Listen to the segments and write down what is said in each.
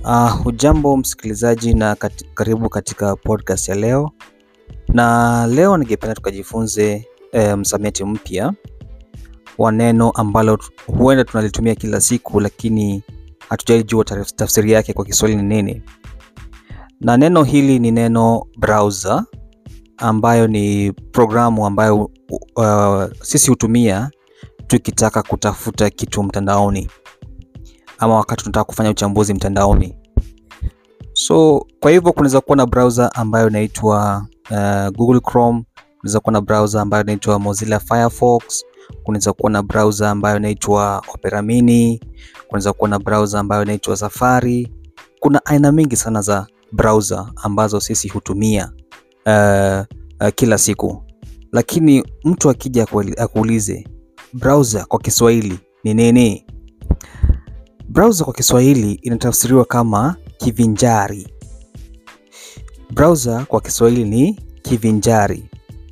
Uh, hujambo msikilizaji na kat karibu katika podcast ya leo, na leo ningependa tukajifunze eh, msamiati mpya wa neno ambalo huenda tunalitumia kila siku, lakini hatujaijua tafsiri yake kwa Kiswahili ni nini. Na neno hili ni neno browser, ambayo ni programu ambayo uh, sisi hutumia tukitaka kutafuta kitu mtandaoni ama wakati tunataka kufanya uchambuzi mtandaoni. So kwa hivyo kunaweza kuwa na browser ambayo inaitwa uh, Google Chrome, kunaweza kuwa na browser ambayo inaitwa Mozilla Firefox, kunaweza kuwa na browser ambayo inaitwa Opera Mini, kunaweza kuwa na browser ambayo inaitwa Safari. Kuna aina mingi sana za browser ambazo sisi hutumia uh, uh, kila siku, lakini mtu akija akuulize browser kwa Kiswahili ni nini? Browser kwa Kiswahili inatafsiriwa kama kivinjari. Browser kwa Kiswahili ni kivinjari.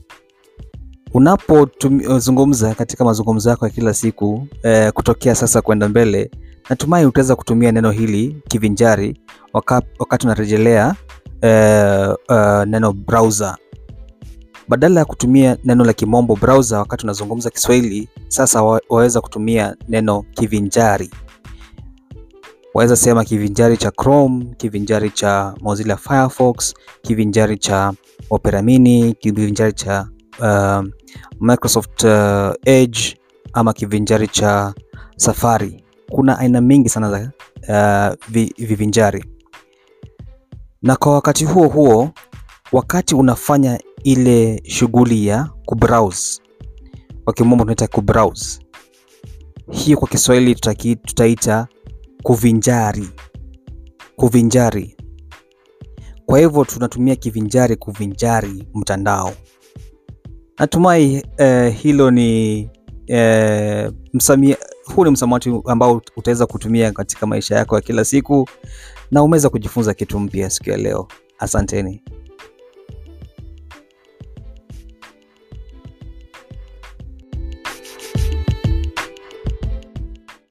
Unapozungumza katika mazungumzo yako ya kila siku eh, kutokea sasa kwenda mbele, natumai utaweza kutumia neno hili kivinjari wakati, wakati unarejelea eh, uh, neno browser badala ya kutumia neno la kimombo browser wakati unazungumza Kiswahili. Sasa waweza kutumia neno kivinjari waweza sema kivinjari cha Chrome, kivinjari cha Mozilla Firefox, kivinjari cha Opera Mini, kivinjari cha uh, Microsoft uh, Edge ama kivinjari cha Safari. Kuna aina mingi sana za uh, vivinjari. Na kwa wakati huo huo, wakati unafanya ile shughuli ya kubrowse, kwa kimombo tunaita kubrowse, hiyo kwa Kiswahili tutaki, tutaita kuvinjari kuvinjari. Kwa hivyo tunatumia kivinjari kuvinjari mtandao. Natumai eh, hilo ni eh, msamia, huu ni msamiati ambao utaweza kutumia katika maisha yako ya kila siku na umeweza kujifunza kitu mpya siku ya leo. Asanteni.